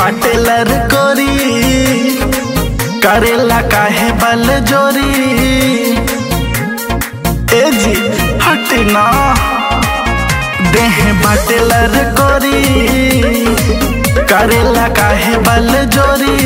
बाटे लर कोरी करेला काहे बल जोरी ए जी हटना देह बाटे लर कोरी करेला काहे बल जोरी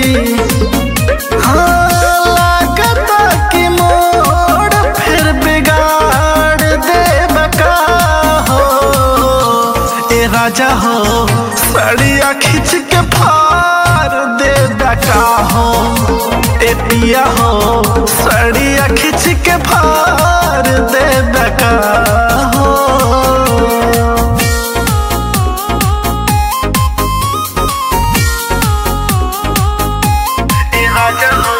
हाँ लागता कि मोड़ फिर बिगाड़ देब का हो ए राजा हो सड़िया खींच के फाड़ दे का हो ए पिया हो सड़िया खींच के फाड़ दे का हो ए राजा हो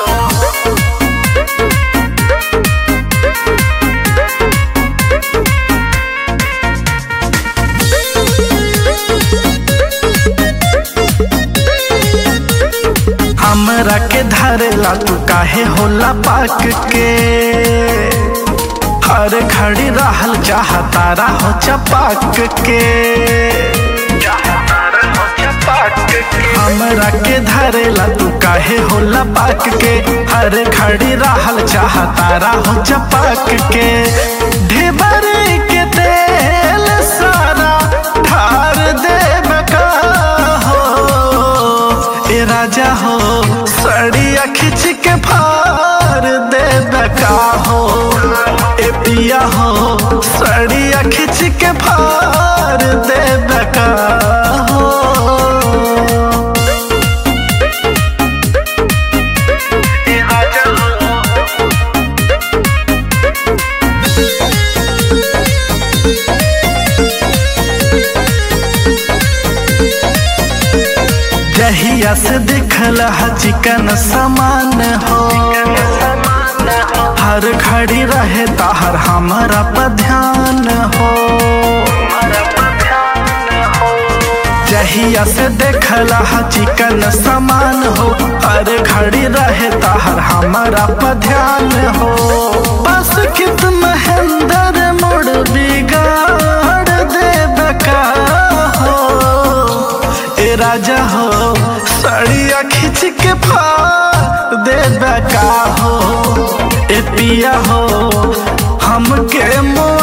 हमरा के धरेला तू काहे होला पाक के हर घड़ी रहल चाहतारा हो चपाक के हमरा के धरेला तू काहे होला पाक के हर घड़ी रहल चाहतारा हो चपाक के ढेबर के तेल सारा ठार देब का हो ए राजा हो सड़िया खींच के फाड़ दे का हो ए पिया हो सड़िया खींच के फाड़ दे का हो ए राजा हो जहिया से दिखल ह चिकन समान हो हर घड़ी रहे ताहर हमारा पर ध्यान हो जहिया से देखल ह चिकन समान हो हर घड़ी रहे ताहर हमारा पर ध्यान हो बस कित महेंद्र मोड़ बिगाड़ देब का हो ए राजा हो सड़िया खींच के फाड़ दे का हो ए पिया हो हमके मोड़